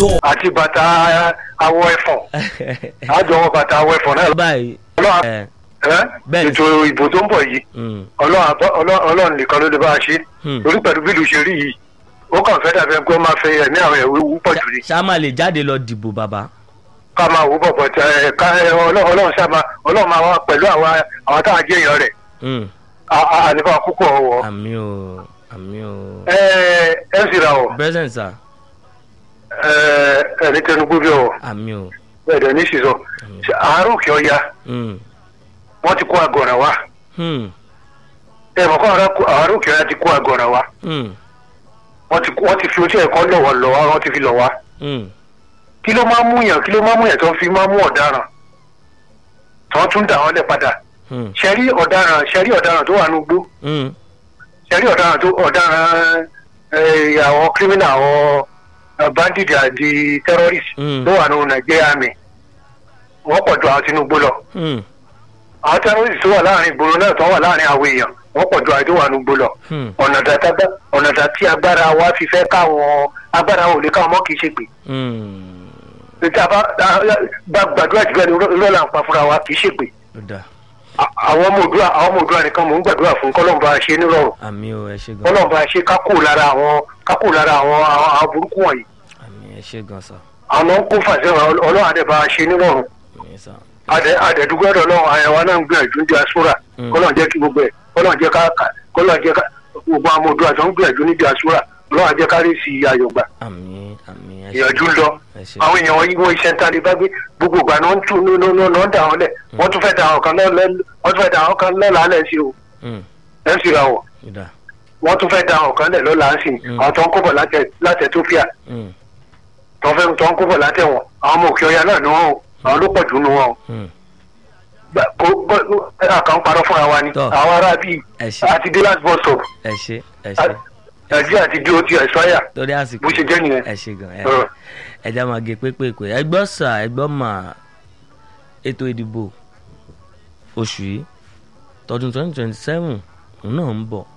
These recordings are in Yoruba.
talk. àti bàtà awọ ẹ̀fọ̀n àjọ wọ bàtà awọ ẹ̀fọ̀n náà báyìí ọlọ́run ẹ ẹ́, Bẹ́ẹ̀ni. ètò ìbò tó ń bọ̀ yìí mm, ọlọ́run àbọ̀- ọlọ́- ọlọ́run nìkan ló lè bá a ṣe Hmm. lórí pẹ̀lú bí ìlú ṣe rí yìí ó kàn fẹ́ dàbí ẹni pé ó máa fẹ́ ẹ̀mí àwọn ẹ̀wé wú pọ̀ jù ni ṣá máa lè jáde lọ dìbò bàbá ká máa wò bọ̀bọ̀ tẹ ẹ ká ẹ, ọlọ́- ọlọ́run sábà ọlọ́run máa wá pẹ̀lú àwọn àwọn táwọn jẹ́ èèyàn rẹ̀ Mm, àníbà púpọ̀ wọ̀ àmì o àmì o ẹ ẹ ń sira wọ̀ present sir ẹ ẹni tẹnugbó bí ọwọ́ àmì o ẹ̀dẹ̀ ní sísọ àárò kí ọ ya Mm, wọ́n ti kó àgọ̀ràn wá hmm, ẹ mọ̀ kó àárò kí ọ ya ti kó àgọ̀ràn wá hmm, wọ́n ti wọ́n ti fi ojú ẹ̀kọ́ lọ̀wọ̀ lọ́wọ́ wọ́n ti fi lọ̀ wá hmm, kí ló máa ń mú yàn kí ló máa ń mú yàn tó ń fi máa ń mú ọ̀daràn tó ń tún dà wọ́n lẹ̀ padà hmm, ṣẹ́rí ọ̀daràn ṣẹ́rí ọ̀daràn tó wà ní ugbó hmm, ṣẹ́rí ọ̀daràn tó ọ̀daràn ẹ̀, àwọn kírímìnà àwọn eh, bandit àti terrorist Mm. tó wà ní nàìjíríà mi wọ́n pọ̀ ju àwọn tinubu lọ hmm, àwọn terrorist tó wà láàrin ìgboro náà tó wà láàrin àwọn èèyàn wọ́n pọ̀ ju àwọn tó wà ní ugbó lọ hmm, ọ̀nà dàtà ọ̀nà dàtí agbára wa fi fẹ́ káwọn agbára ò lè káwọn mọ́ kì í ṣe pé hmm. ìta bá bá gbàdúrà jù bẹ́ẹ̀ ni lọ́la ń pa fúnra wa kì í ṣègbè ó dà àwọn ọmọ òdúrà àwọn ọmọ òdúrà nìkan mò ń gbàdúrà fún kọ́lọ́mùbá ṣe nírọ̀rùn àmì o ẹ ṣe gan kọ́lọ́mùbá ṣe kákò lára àwọn kákò lára àwọn àwọn àwọn burúkú wọ̀nyí àmì ẹ ṣe gan sir àwọn ń kó fàṣẹ ọlọ́run àdẹ̀bá ṣe nírọ̀rùn àmì sir àdẹ àdẹ̀dúgbọ́dọ̀ ọlọ́run àyẹ̀wò náà ń gbìyànjú ní diaspora Mm. kọ́lọ́n jẹ́ kí gbogbo ẹ̀ kọ́lọ́n jẹ́ ká kọ́lọ́n jẹ́ ká gbogbo àwọn ọmọ òdúrà tó ń gbìyànjú ní diaspora ọlọ́run àjẹ́ ká rí sí ayọ̀gbà àmì àmì ẹ ṣe ìyànjú ń lọ ẹ ṣe àwọn èèyàn wọn yí wọn iṣẹ́ ń tán lè bá gbé gbogbo ìgbà náà ń tún ní ní ní ní ń dà wọn lẹ̀ wọ́n tún fẹ́ da àwọn kan lọ́lẹ́ wọ́n tún fẹ́ da àwọn kan lọ́la lẹ̀ sí o Hmm, ẹ̀ ń sì ra wọ̀ ó dà wọ́n tún fẹ́ da àwọn kan lẹ̀ lọ́la ń sìn Mm. àwọn tó ń kóbọ̀ láti Ethiopia Hmm, tó ń fẹ́ tó ń kóbọ̀ láti wọn àwọn ọmọ òkè ọya náà ni wọn o àwọn ló pọ̀ jù nù wọn o hmm, Gbà- kó- kó- àkàn parọ́ fúnra wa ni Tọ́. àwọn ará bíi ẹ ṣe àti dé last bus stop ẹ ṣe ẹ ṣe nàìjíríà ti dé o ti ẹ̀ṣọ́yà torí àsìkò bó ṣe jẹ́ nìyẹn. ẹ ṣe gan ẹ Ọ̀rọ̀. ẹja máa gé pépèpé ẹgbọ́n sà ẹgbọ́n mà ètò ìdìbò oṣù yìí tọdún twenty twenty seven òun náà ń bọ̀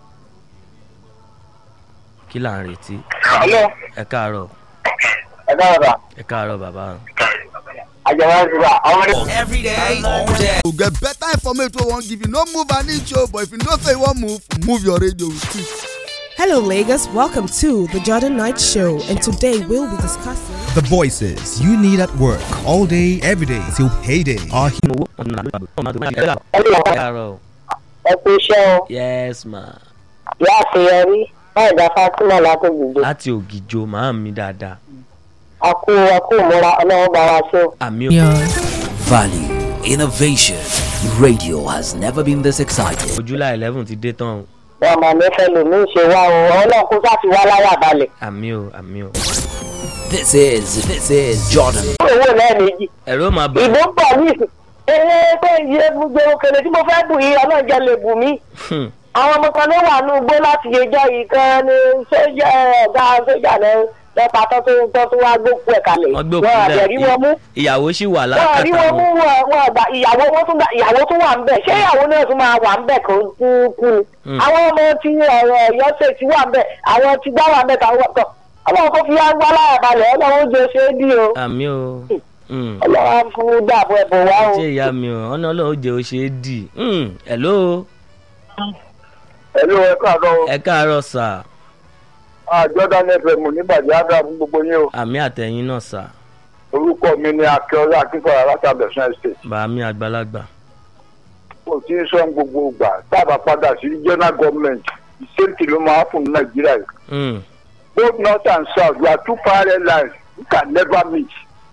kí là ń retí alo ẹ káàárọ̀ ẹ dára ẹ káàárọ̀ bàbá àjẹwà ìṣúra àwọn ọmọdé. Every day, all day. to get better information wey we wan give you no move an inch o but if you know say you wan move move your radio with it. Hello, Lagos. Welcome to the Jordan Knight Show, and today we'll be discussing. The voices you need at work all day, every day till payday are here. owó ọ̀nà àdúgbò ọmọ àdúgbò ẹ káàárọ̀ ẹ kú iṣẹ́ o yes ma ìyá àṣeyọrí láì dá Fatima látògbìgbò láti ògìjò màá mi dáadáa a kú a kú ìmúra ọlọ́run bá wa ṣe o. àmì ò Value, innovation. Radio has never been this exciting. ojúlá eleven ti dé tán o wọn máa ní fẹ́ lòmí ṣe wá o ọlọ́run kó sáà ti wá láyà balẹ̀. àmì ò àmì ò This is, this is Jordan. owó lẹ́ẹ̀mejì ẹ̀rọ máa bọ̀ ìbò ń bọ̀ ní ìsìn ee pé iye gbogbo òkèlè tí mo fẹ́ bù yìí ọlọ́run jẹ́ lè bù mí. Hmm, àwọn ọmọ kan ló wà ní ugbó láti yẹjọ́ yìí kan ní sójà ọ̀gá sójà náà lọ́pàá tó tó tó tó wá gbókù ẹ̀ kalẹ̀ wọ́n gbé òkú wọn àbẹ̀rí wọn mú. lẹ̀ ìyàwó sì wà wọn rí lákàtà wọn mú wọn wọn wọn gbà ìyàwó wọn tún gbà ìyàwó tún wà ń bẹ ṣé ìyàwó náà tún máa wà ń bẹ kó tún kú ni. Hmm. àwọn ọmọ tí ọ̀rọ̀ Ọ̀yọ́ ṣe ti wà ń bẹ àwọn tí gbá wà ń bẹ káwọn wà kàn Ọlọ́run kó fi wá wá láyà balẹ̀ Ọlọ́run ó jẹ ṣe é dí o àmì ò Hmm. Ọlọ́run á fún dàbọ ẹbọ wá o. ṣé ìyá mi ò ọ̀nà ọlọ́run jẹ́ ó ṣe é dì Hmm, hello ẹ̀lú ẹ káàárọ̀ ẹ káàárọ̀ sà àjọ́dá nfm nígbàdí àdá fún gbogbo yín o àmì àtẹ̀yìn náà sà orúkọ mi ni akíọ́lá akínkọ̀ọ́ látàbẹ̀sán estate bàmí àgbàlagbà kò tí ń sọ gbogbo ìgbà tábà padà sí general government ìṣèǹtì ló máa fún nàìjíríà yìí Hmm, both north and south we are two parallel lines we can never meet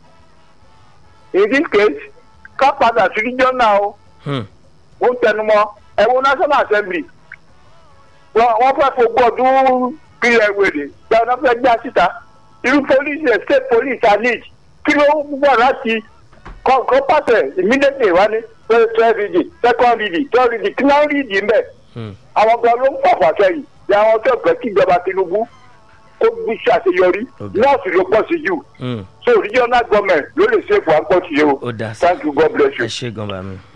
in this case ká padà sí regional o hmm, ó ń tẹnumọ́ ẹ̀wọ̀n national assembly wọ́n wọ́n fẹ́ fọgbọ́ ọdún pílẹ̀ wèrè gbọ́dọ̀ wọ́n fẹ́ gbá síta irú police ẹ̀ state police are need kí ló ń bọ̀ láti kọ́ pàṣẹ immediately wá ní first read second read third read kí náà read ń bẹ̀ hmm. àwọn kan ló ń pàpà sẹ́yìn ní àwọn tó fẹ́ kí ìjọba tinubu kó bí ṣàṣeyọrí Okay. nọ́ọ̀sì ló pọ̀ sí jù Hmm. so regional government ló lè ṣe fún àpọ̀tì yìí o ó dà sí thank you god bless you. ẹ ṣe gan bàmí.